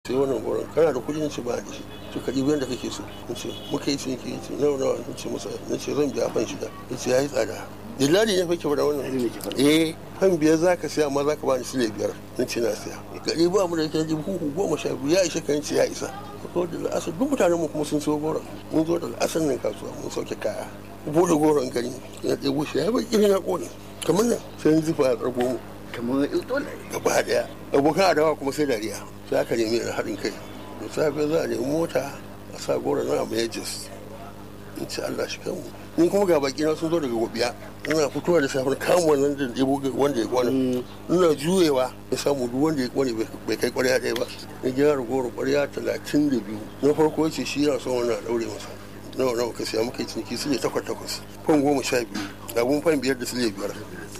sai wannan goron kana da kuɗi ce ba da shi to ka ɗibi yadda kake so in ce muka yi ciniki ce nawa nawa in ce masa na ce zan biya fan shida ya ce ya yi tsada dillali ne fake da wannan eh fan biyar za ka siya amma za ka bani sile biyar na ce na siya gari ba mu da yake ji huhu goma sha biyu ya ishe kan ce ya isa ko da la'asar duk mutanen mu kuma sun so goron mun zo da la'asar nan kasuwa mun sauke kaya bude goron gari na ɗebo shi ya bai irin ya ƙone kamar nan sai zufa ya karbo mu kamar dole gaba daya abokan adawa kuma sai dariya sai aka nemi da haɗin kai da safe za a nemi mota a sa gora na mai jis in ci Allah shi kanmu ni kuma ga baki na sun zo daga gobiya ina fitowa da safar kamun wannan da ɗebo wanda ya kwana ina juyewa ya samu duk wanda ya kwane bai kai kwarya ɗaya ba na gyara goro kwarya talatin da biyu na farko ce shi yana son wannan a ɗaure masa nawa nawa ka siya muka yi ciniki sile takwas takwas fan goma sha biyu abun fan biyar da sile biyar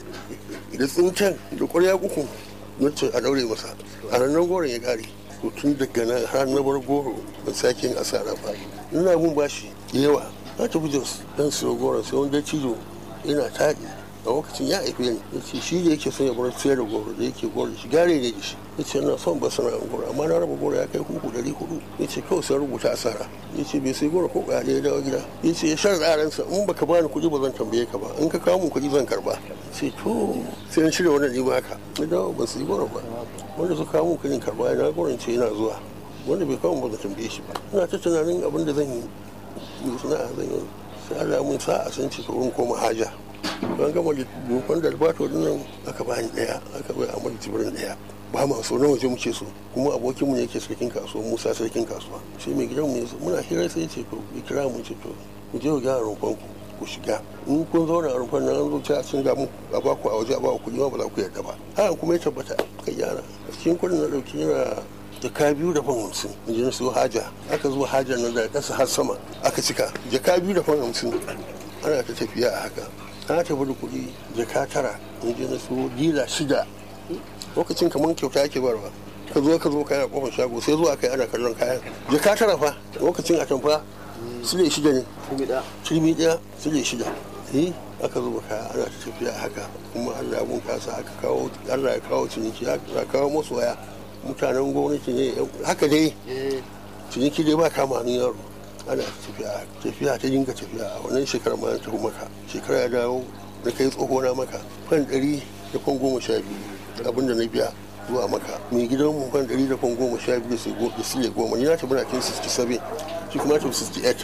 da tsinken da kwarya uku na ce a ɗaure masa a ranar goron ya ƙare to tun daga nan har na bar goro ban sake yin asara ba ina mun bashi yawa na tafi jos dan siyo goron sai wanda cijo ina taɗi a lokacin ya haife ni ya ce shi da yake son ya bar sayar da goro da yake goro shi gare ne da shi ya ce na son ba sana'ar goro amma na raba goro ya kai huku dari hudu ya ce kawai sai rubuta asara ya ce bai sai goro ko ɗaya ya dawo gida ya ce ya shar tsaransa in baka bani kuɗi ba zan tambaye ka ba in ka kawo min kuɗi zan karba ce to sai na shirya wannan nima haka na dawo ban sai goro ba wanda su kawo min kuɗin karba na goron ce yana zuwa wanda bai kawo ba zan tambaye shi ba ina ta tunanin abin da zan yi yi sana'a zan yi sai Allah mun sa a san ci in koma haja don gama dokon da albato nan aka bani daya aka bai amur jibirin daya ba ma so na waje muke so kuma abokin mu ne yake sarkin kasuwa musa sarkin kasuwa sai mai gidan mu muna hira sai ce to ya kira mu ce to ku je ku gyara rumfan ku ku shiga in kun zauna a rumfan nan an zo ta sun ga mu a ba ku a waje a ba ku kuɗi ma ba za ku yarda ba haka kuma ya tabbata ka gyara cikin kuɗin na ɗauki yana jaka biyu da fan hamsin in ji na siyo haja aka zo hajar nan daga ƙasa har sama aka cika jaka biyu da fan hamsin ana ta tafiya a haka na tafi da kuɗi jaka tara in je na so dila shida lokacin kamar kyauta ake barwa ka zo ka zo kayan kofar shago sai zuwa kai ana kallon kayan jaka tara fa lokacin a tamfa sile shida ne turmi ɗaya sile shida eh aka zuba kaya ana ta tafiya haka kuma Allah ya bunkasa aka kawo Allah ya kawo ciniki aka kawo masu waya mutanen gwamnati ne haka dai ciniki dai ba kama hannun yaro ana tafiya tafiya ta dinga tafiya a wannan shekarar ma ta maka shekara ya dawo na kai tsoho na maka fan ɗari da fan goma sha biyu abin da na biya zuwa maka mai gidan mu fan ɗari da fan goma sha biyu da sile goma ni na tafi na kin 67 shi kuma ta 68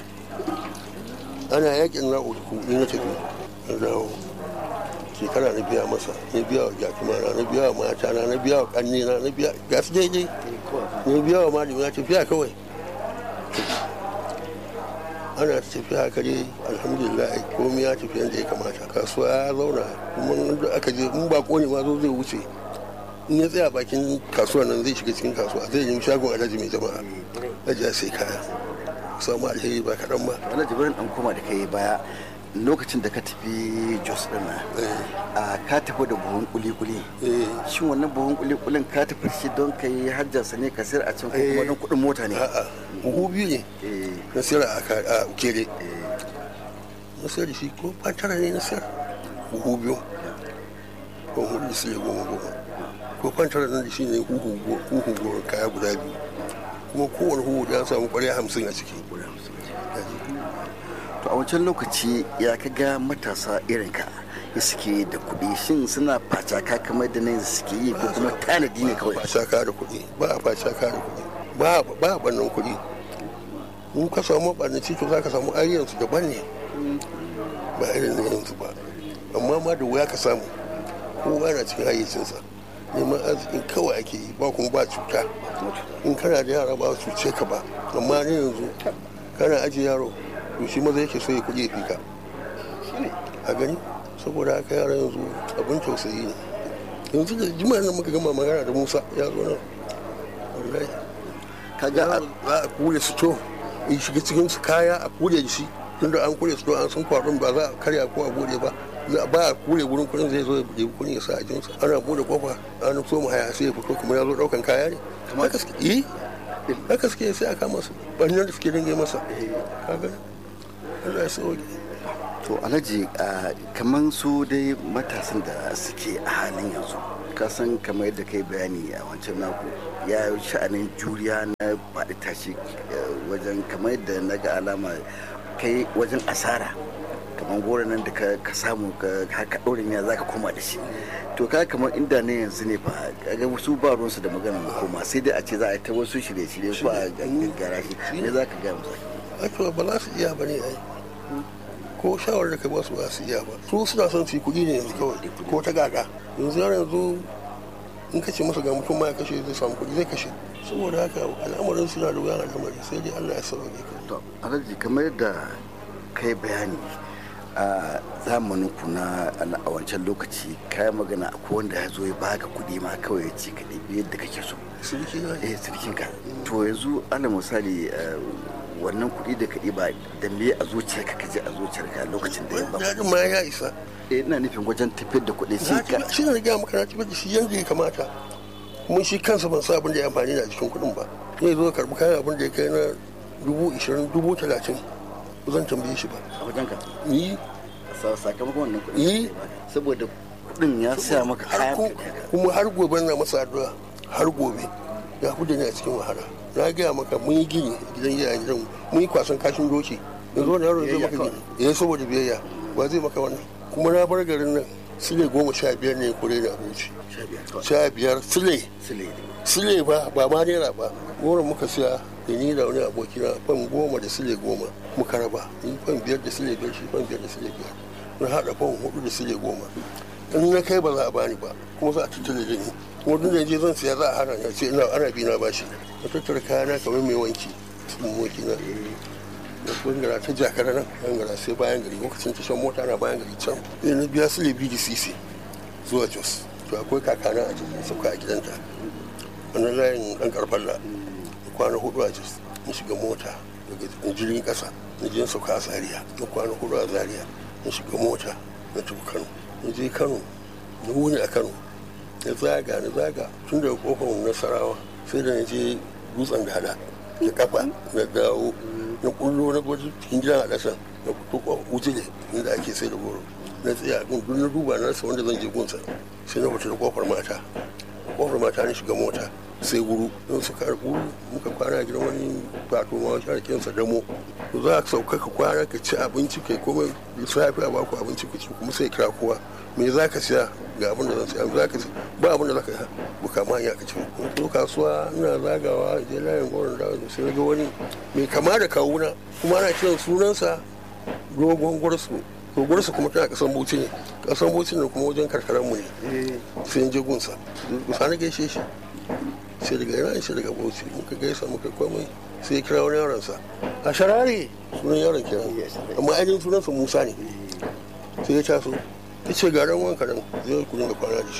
ana yakin na uku ni na tafi na dawo shekara na biya masa na biya wa jakimana na biya wa mata na na biya wa kannena na biya ga su daidai na biya wa malami na tafiya kawai ana tafiya haka dai alhamdulillah komai ya tafi yadda ya kamata kasuwa ya zauna kuma da aka je in ba ne ma zo zai wuce in ya tsaya bakin kasuwa nan zai shiga cikin kasuwa zai yi shagon alhaji mai jama'a ajiya sai kaya samu alheri ba kaɗan ba wani jibirin ɗan koma da kai baya lokacin da ka tafi jos ɗin a ka tafi da buhun kuli-kuli shin wannan buhun kuli-kulin ka tafi shi don ka yi hajjarsa ne ka sayar a can ko kuma don kuɗin mota ne a'a buhu biyu ne na sayar a kere na sayar da shi ko fatara ne na sayar buhu biyu ko hudu su ya goma goma ko fantara nan da shi ne huhu goma kaya guda biyu kuma kowane huhu ya samu kwarya hamsin a ciki to a wancan lokaci ya ka ga matasa irin ka suke da kuɗi shin suna facaka kamar da nan suke yi ko kuma tanadi ne kawai facaka da kuɗi ba a facaka da kuɗi ba ba a bannan kuɗi in ka samu ɓarnaci to za ka samu ayyansu daban ne ba irin na yanzu ba amma ma da wuya ka samu kowa na cikin hayyacinsa neman arzikin kawai ake yi ba kuma ba cuta in kana da yara ba cuce ka ba amma ne yanzu kana ajiye yaro to shi maza yake so ya kuɗi ya fi ka a gani saboda haka yara yanzu abin tausayi ne yanzu da jima'a nan muka gama magana da musa ya zo nan wallahi kaga za a kule su to in shiga cikin su kaya a kule shi tunda an kule su to an san kwaɗon ba za a karya ko a bude ba za ba a kule wurin kuɗin zai zo ya bude kuɗin ya sa a jinsa ana bude kofa an so mu haya sai ya fito kuma ya zo ɗaukan kaya ne haka suke yi haka suke sai a kama su ɓarnar da suke dinga masa kaga Allah ya sauke to alhaji kamar su dai matasan da suke a halin yanzu kasan kamar yadda kai bayani a wancan naku ya sha'anin juriya na faɗi tashi wajen kamar yadda na ga alama kai wajen asara kamar goro nan da ka samu ka ɗorin ya za ka koma da shi to ka kamar inda ne yanzu ne fa ga wasu ba ruwansu da magana da koma sai dai a ce za a yi ta wasu shirye-shirye ko a gaggara shi ne za ka gaya musu ake ba za su iya ba ne ai ko shawarar da ka ba su ba su iya ba su suna son su yi kuɗi ne yanzu kawai ko ta gaga yanzu yana yanzu in ka ce masa ga mutum ma ya kashe zai samu kuɗi zai kashe saboda haka al'amarin suna da wuyan al'amari sai dai Allah ya sauke ka to alhaji kamar yadda kai bayani a zamanin ku na a wancan lokaci kayan magana akwai wanda ya zo ya baka kuɗi ma kawai ya ce ka ɗabi yadda kake so sirki na eh sirkin ka to yanzu ana misali wannan kuɗi da ka ɗiba da me a zuciyarka ka je a zuciyarka lokacin da ya ba daɗin ma ya isa eh ina nufin wajen tafiyar da kuɗi shi ka shi ne gaya maka na tafiyar da shi yanda ya kamata kuma shi kansa ban sa abin da ya amfani da cikin kuɗin ba zai zo karɓi kayan abin da ya kai na dubu ishirin dubu talatin ba zan tambaye shi ba a wajen ka ni sakamakon wannan kuɗi yi saboda kuɗin ya sa maka kayan kuma har gobe na masa addu'a har gobe ya fi da ni a cikin wahala na gaya maka mun yi gini gidan iyayen gidan mun yi kwasan kashin doki yanzu wani yaro zai maka gini ya saboda biyayya ba zai maka wannan kuma na bar garin nan sile goma sha biyar ne kure da abinci sha biyar sile sile ba ba ma naira ba goro muka siya da ni da wani aboki na fan goma da sile goma muka raba ni fan biyar da sile biyar shi fan biyar da sile biyar na haɗa fan hudu da sile goma in na kai ba za a bani ba kuma za a tattale da ni kuma duk da je zan siya za a hana ni sai ina ana bi na bashi na tattara kayana kamar mai wanki cikin moki na da bangara ta jakara nan bangara sai bayan gari lokacin tashan mota na bayan gari can sai na biya su lebi da sisi zuwa jos to akwai kakana a cikin sauka a gidanta wannan layin dan karfalla kwana hudu a jos na shiga mota daga jirgin kasa na je sauka a zaria na kwana hudu a zaria na shiga mota na tafi kano na je kano na wuni a kano na zaga na zaga tun daga kofar nasarawa sai da na je dutsen da hada da kafa na dawo na kullo na gwaji cikin gidan a ƙasa na fito wutile inda ake sai da goro na tsaya gun duk na duba na rasa wanda zan je gunsa sai na fita da kofar mata kofar mata na shiga mota sai guru don su karɓu muka kwana gidan wani fato ma shi arkensa damo to za ka sauka ka kwana ka ci abinci kai komai lissafi a baku abinci ku ci kuma sai kira kowa me za ka siya ga abin da zan siya za ka ba abin da za ka yi buka ma hanya ka ci to kasuwa ina zagawa je layin goron da sai ga wani mai kama da kawuna kuma ana kiran sunansa dogon gwarsu to gwarsu kuma tana kasan bauchi ne kasan bauchi ne kuma wajen karkaran mu ne sai in je gunsa gusa na gaishe shi sai daga yana shi daga bauchi muka gaisa muka komai sai ya kira wani yaronsa a sharare sunan yaron kenan amma ainihin sunansa musa ne sai ya taso ya ce ga ran wanka nan zai ku dinga kwana da shi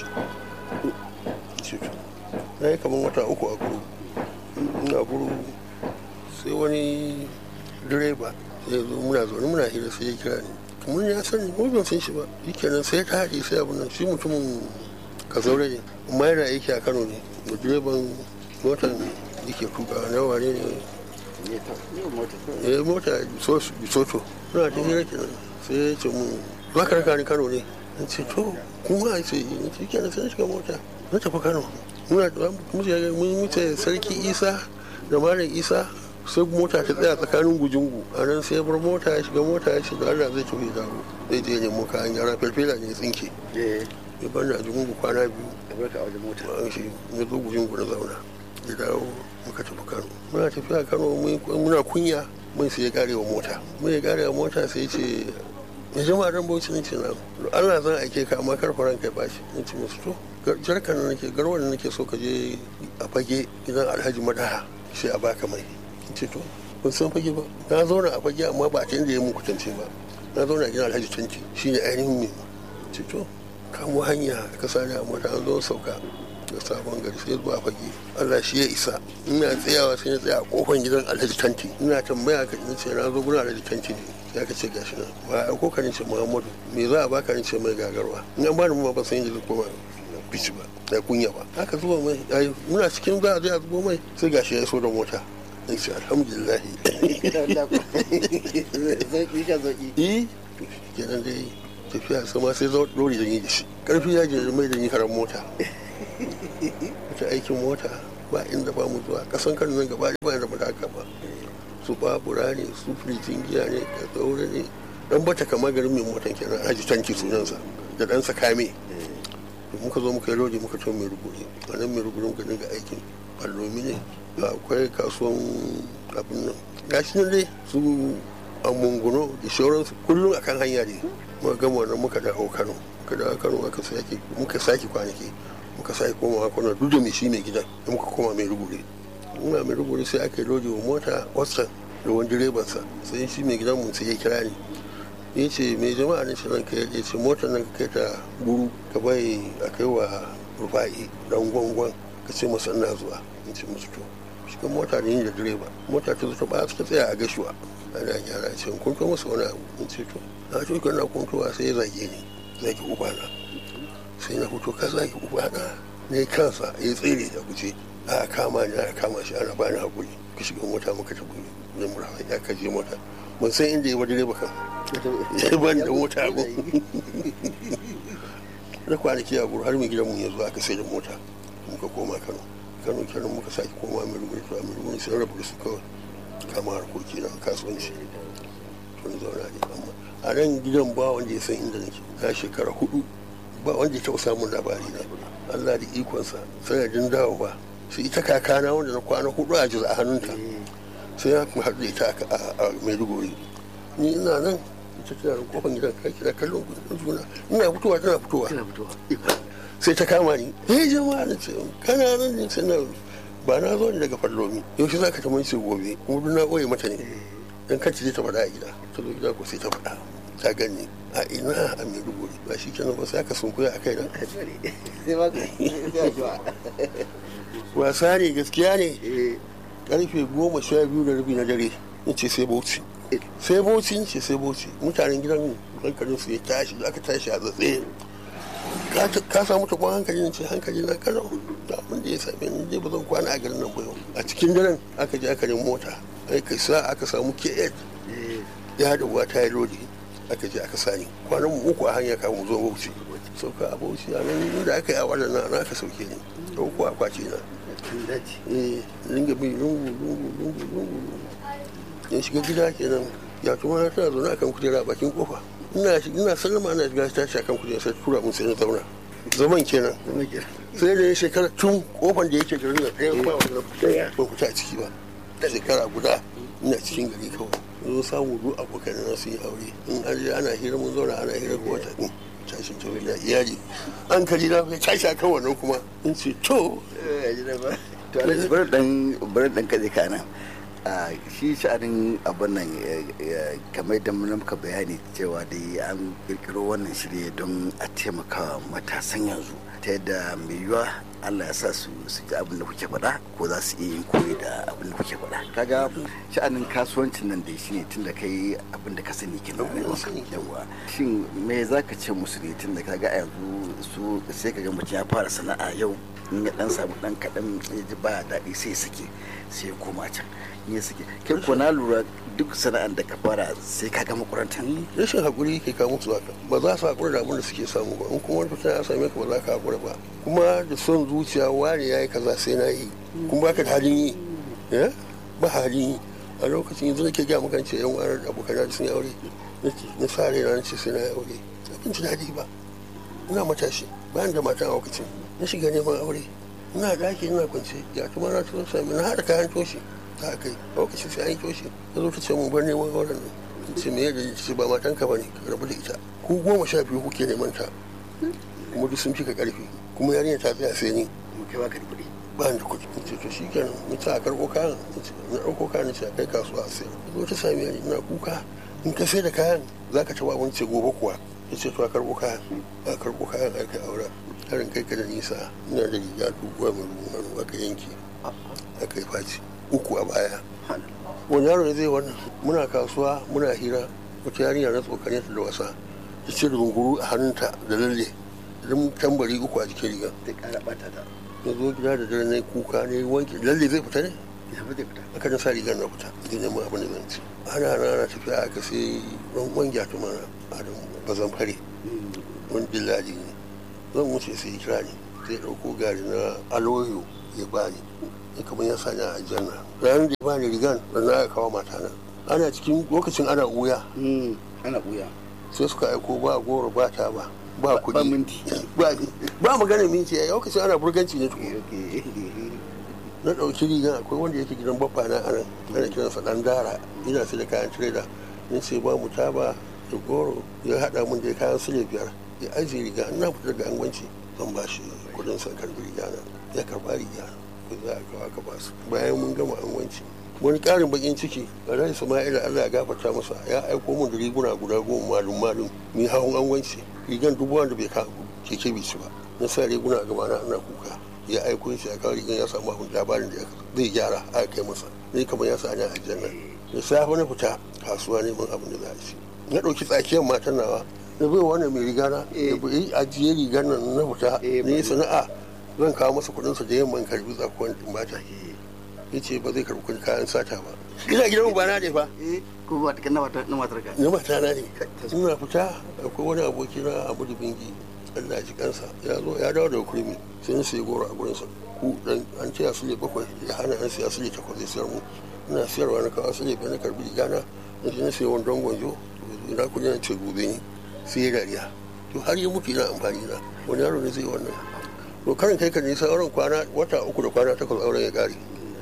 na yi kamar wata uku a guru ina guru sai wani direba ya zo muna zaune muna hira sai ya kira ni kamar ya sani ko ban san shi ba shi kenan sai ta haɗe sai abu nan shi mutumin kazaure ne amma yana aiki a kano ne da direban motan yake tuka na wane ne ya mota bisoto suna ta hira kenan sai ya ce mun za ka raka ni kano ne in ce to kuma a ce in ce kenan sai shiga mota na tafi kano muna da mun wuce sarki isa da malam isa sai mota ta tsaya tsakanin gujungu a nan sai bar mota ya shiga mota ya shiga allah zai tafi dawo zai je nemo kayan yara felfela ne ya tsinke ya bar da jungu kwana biyu barka a wajen mota an shi ya zo gujungu na zauna ya dawo muka tafi kano muna tafiya kano muna kunya mun sai ya karewa mota mun ya karewa mota sai ce ya jama'a dan bauchi ne ce na Allah zan aike ka amma kar faran kai bashi in ce musu to jarkan nan nake garwar da nake so ka je a fage gidan Alhaji Madaha sai a baka mai in ce to kun san fage ba na zauna a fage amma ba a da ya mun kutance ba na zauna a gidan Alhaji Tanti shine ainihin ne ce to kamo hanya ka sani a mota an zo sauka da sabon gari sai zuwa fage Allah shi ya isa ina tsayawa sai na tsaya a kofar gidan Alhaji Tanti ina tambaya ka in ce na zo gurin Alhaji Tanti ne ya ka ce gashi nan ba a ko ka ce Muhammadu me za a baka ni ce mai gagarwa in an bani ma ba san yadda koma bici ba da kunya ba haka zuwa mai ayi muna cikin za a je a zubo mai sai gashi ya iso da mota in ce alhamdulillah zaki ka zaki eh kenan dai tafiya sama sai zo dori da ni da shi karfi ya je mai da ni karan mota wata aikin mota ba inda ba mu zuwa kasan kan nan gaba ba da mu haka ba su babura ne su firijin giya ne da tsaure ne dan bata kamar garin mai motan kenan haji tanki sunansa da ɗansa kame muka zo muka yi lodi muka ce mai ruguri a nan mai ruguri muka dinga aikin ballomi ne akwai kasuwan abin nan gashi nan dai su a munguno da sauransu kullum a kan hanya ne muka gama wannan muka dawo kano muka dawo kano muka sake muka sake kwanaki muka sake komawa kano duk da mai shi mai gidan da muka koma mai ruguri muna mai ruguri sai aka yi lodi wa mota wasan da wani direbansa sai shi mai gidan mu sai ya kira ni ya ce mai jama'a ne shi ranka ya ce motar nan ka kai ta buru ka bai a kai wa rufa'i dan gwangwan ka ce masa ina zuwa in ce musu to shiga mota da yin da direba mota ta zuta ba suka tsaya a gashuwa ana gyara ce kun kai masa wani abu in ce to na ce kana kuntuwa sai ya zage ni zage ubana sai na fito ka zage ubana ne kansa ya tsere da guje a kama ni a kama shi ana bani hakuri ka shiga mota muka tafi da murafa ya kaje mota ban san inda ya wa direba kan ya bani da mota a na kwanaki a har mai gidanmu ya zo aka sai da mota muka koma kano kano kenan muka sake koma mai ruguri to mai ruguri sai rabu da su kawai kama harkoki na kasuwanci to ni zauna ne amma a nan gidan ba wanda ya san inda nake na shekara hudu ba wanda ya taɓa samun labari na Allah da ikonsa sanadin dawowa sai ita kakana wanda na kwana hudu a jiza a hannunta sai ya kuma haɗu da ita a maiduguri ni ina nan ita tana da kofar gidan kai kira kallon juna ina fitowa tana fitowa sai ta kama ni eh jama'a na ce kana nan ne sai na ba na zo ne daga fallomi yaushe za ka ta manci gobe kuma duk na ɓoye mata ne dan kan ta faɗa a gida ta zo gida ko sai ta faɗa ta gani a ina a maiduguri ba shi kenan ba sai aka sunkuya a kai nan wasa ne gaskiya ne karfe goma sha biyu da rabi na dare in ce sai bauchi sai bauchi in ce sai bauchi mutanen gidan hankalin su ya tashi da aka tashi a zatse ka samu ta kwan hankali ne ce hankali na kalau da abin da ya same ni je ba zan kwana a garin nan ba yau a cikin daren aka je aka nemi mota ai kai sa aka samu k8 ya da uwa ta yi lodi aka je aka sani kwanan mu uku a hanya kamun zo bauchi sauka a bauchi a nan da aka yi a waɗannan na aka sauke ni ɗauko akwati na eh ringa bi lungu lungu lungu lungu in shiga gida kenan ya tuma na tana zaune akan kujera bakin kofa ina ina sallama ana shiga ta shi akan kujera sai tura mun sai na zauna zaman kenan sai da shekara tun kofan da yake garin da ɗaya ba wannan ɗaya ban fita a ciki ba shekara guda ina cikin gari kawai zo samu duk abokan na su yi aure in an je ana hira mun zauna ana hira ko wata tashin tauri da iyali an kari na kai tashi akan wannan kuma in ce to to alhaji bari dan bari dan kaje kana shi sha'anin abin nan kamar da muka bayani cewa dai an kirkiro wannan shirye don a taimaka matasan yanzu ta yadda mai yiwuwa Allah ya sa su su ji abin da kuke faɗa ko za su iya yin koyi da abin da kuke faɗa kaga sha'anin kasuwancin nan da shi ne tun da kai abin da ka sani kenan yawa shin me za ka ce musu ne tun da kaga a yanzu su sai ka ga mutum ya fara sana'a yau in ya dan samu dan kaɗan ya ji ba daɗi sai ya sake sai ya koma can ya sake kai ko na lura duk sana'an da ka fara sai ka gama kuranta rashin hakuri ke kawo musu haka ba za su hakura da abin da suke samu ba in kuma wani fitina ya same ka ba za ka hakura ba kuma da son zuciya wani ya yi kaza sai na yi kuma baka da halin yi ba halin yi a lokacin yanzu nake gaya maka ce yan wani abokan sun yi aure na sa rai na ce sai na yi aure abin ji daɗi ba ina matashi bayan da matan a lokacin na shiga neman aure ina daki ina kwance ya tuma na tuzo sami na haɗa kayan toshi ta kai lokacin sai an yi toshi ta zo ta ce mun bar neman auren nan in ce me yadda ce ba matan ka bane ka rabu da ita ku goma sha biyu kuke neman ta kuma duk sun fi ka ƙarfi kuma yarinya ta tsaya sai ni kai ba ka da kuɗi ba ni da kuɗi in ce to shi kenan ni ta a karɓo kayan na ɗauko kayan ce a kai kasuwa a sayar zo ta sami ni ina kuka in ka sai da kayan za ka taɓa wani ce gobe kuwa ya ce to a karɓo kayan a karɓo kayan a kai auren harin kai ka da nisa ina da riga doguwa mai ruwan aka yanke aka yi faci uku a baya wani yaro ne zai wannan muna kasuwa muna hira wata yarinya na tsokane ta da wasa ta ce runguru a hannunta da lalle idan tambari uku a jikin riga ta ƙara ɓata ta ya zo gida da dare na kuka ne wanke lalle zai fita ne ya fi fita aka na sa rigar na fita zai neman abin da zan ci ana na ana tafiya aka sai ran wangya tumana a bazan fare wani dillali ne zan wuce sai ya kira ni zai ɗauko gari na aloyo ya bani ya kamar ya sani a aljanna ranar da ya bani rigan ranar aka kawo matana ana cikin lokacin ana wuya ana buya sai suka aiko ba goro ba ta ba ba ba kuɗi minti ba ba magana minti a lokacin ana burganci ne tukun na ɗauki rigan akwai wanda yake gidan babba na anan ana kiransa ɗan dara ina sai da kayan tireda ni sai ba mu taba da goro ya haɗa mun da kayan sule biyar ya ajiye riga ina fita daga angwanci zan ba shi kuɗin sa karɓi riga na ya karɓa riga ko za a kawo aka ba su bayan mun gama angwanci wani ƙarin bakin ciki rai sama'ila allah ya gafarta masa ya aiko mun da riguna guda goma malum malum ni hawan angwanci rigan dubu wanda bai ka keke bai ci ba na sa riguna a gabana ana kuka ya aiko shi a kawo rigan ya samu abin labarin da zai gyara a kai masa ni kamar ya sa ni a aljanna da safe na fita kasuwa neman abin da za a ci na ɗauki tsakiyar matan nawa na bai wannan mai riga na da bai ajiye rigar nan na fita ne sana'a zan kawo masa kuɗinsa da yamman karbi tsakuwan mata ya ce ba zai karbi kuɗin kayan sata ba ina gidan ba na ne fa ko ba na matar na matar ka na mata na ne ina fita akwai wani aboki na abu da bingi Allah ji kansa ya zo ya dawo daga kurmi sai na sai goro a gurinsa ku dan an ce asali bakwai ya hana an sai asali takwas zai sayar mu ina siyarwa na kawo asali bai na karbi rigana na je na sai wani don gwanjo ina kudi na ce gobe ne sai ya dariya to har yi mutu ina amfani na wani yaro ne zai wannan to karin kai ka nisa auren kwana wata uku da kwana takwas auren ya kare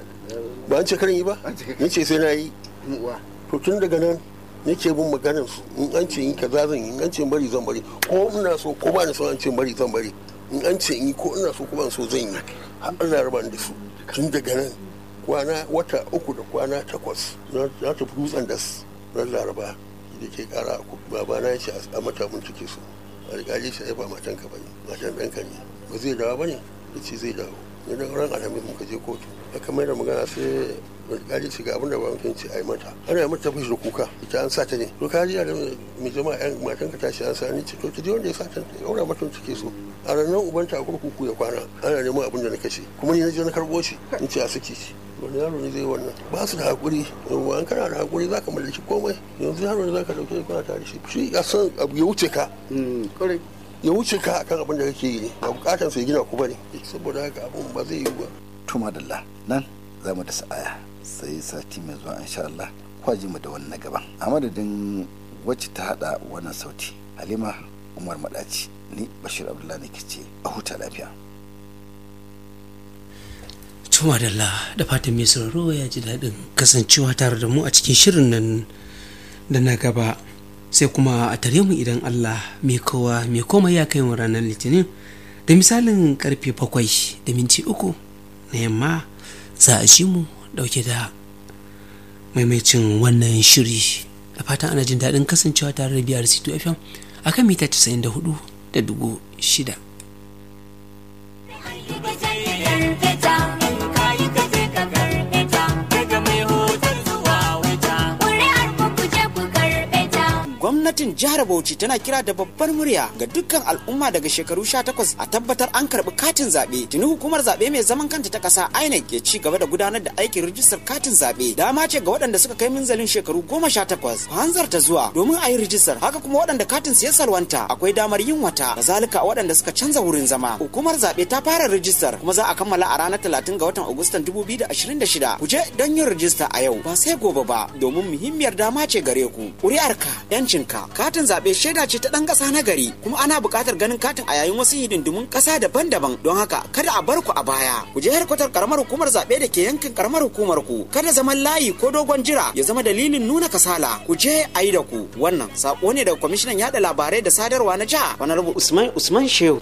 ba an ce karin yi ba ni ce sai na yi uwa to tun daga nan nake bin maganar su in an ce in kaza zan yi in an ce bari zan bari ko ina so ko ba ni so an ce bari zan bari in an ce in yi ko ina so ko ban so zan yi har Allah ya raba ni da su tun daga nan kwana wata uku da kwana takwas na na tafi dutsen das ran laraba da ke kara babana ya ce a mata mun cike su alƙali shi ya ba matan ka bane matan ɗanka ne ba zai dawo bane ya ce zai dawo ne da ran alhamis muka je kotu aka mai da magana sai alƙali ce ga abin da ba mutum ce a yi mata ana yi mata fushi da kuka ita an sa ta ne to ka ji da mai jama'a yan matan ka tashi an sa ni ce to ki je wanda ya sa ta ya aura mata cike su a ranar ubanta a kurkuku ya kwana ana neman abin da na kashe kuma ni na je na karɓo shi in ce a saki shi wani yaro ne zai wannan ba su da hakuri yawwa an kana da hakuri zaka mallaki komai yanzu yaro ne zaka dauke kana tare shi shi ya san abu ya wuce ka kore ya wuce ka akan abin da kake yi ne ba bukatan sai gina ku bane saboda haka abun ba zai yi ba to madalla nan za mu da sa'aya sai sati mai zuwa insha Allah kwaji mu da wannan gaban a madadin wacce ta hada wannan sauti halima umar madaci ni bashir abdullahi ne ke ce a huta lafiya Tuma da da fatan mai sauraro ya ji daɗin kasancewa tare da mu a cikin shirin nan da na gaba sai kuma a tare mu idan Allah mai kowa mai komai ya kai mu ranar litinin da misalin karfe bakwai da minti uku na yamma za a ji mu dauke da maimacin wannan shiri da fatan ana jin daɗin kasancewa tare da biyar c2 fm a kan mita 94 da dugu shida gwamnatin jihar Bauchi tana kira da babbar murya ga dukkan al'umma daga shekaru 18 a tabbatar an karbi katin zaɓe. Tuni hukumar zaɓe mai zaman kanta ta ƙasa INEC ke ci gaba da gudanar da aikin rijistar katin zaɓe. Dama ce ga waɗanda suka kai minzalin shekaru 18 ku hanzarta zuwa domin a yi rijistar. Haka kuma waɗanda katin su ya salwanta akwai damar yin wata. Kazalika waɗanda suka canza wurin zama. Hukumar zaɓe ta fara rijistar kuma za a kammala a ranar 30 ga watan Agustan 2026. Ku je don yin rijista a yau ba sai gobe ba domin muhimmiyar dama ce gare ku. Ƙuri'arka 'yancinka katin zaɓe shaida ce ta ɗan ƙasa na gari kuma ana buƙatar ganin katin a yayin wasu hidindimun ƙasa daban-daban don haka kada a bar ku a baya ku je harkatar karamar hukumar zaɓe da ke yankin karamar hukumar ku kada zaman layi ko dogon jira ya zama dalilin nuna kasala ku je a yi da ku wannan sako ne daga kwamishinan yaɗa labarai da sadarwa na jiha wani rubu usman usman shehu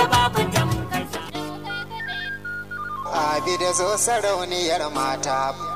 Abi da zo sarauniyar mata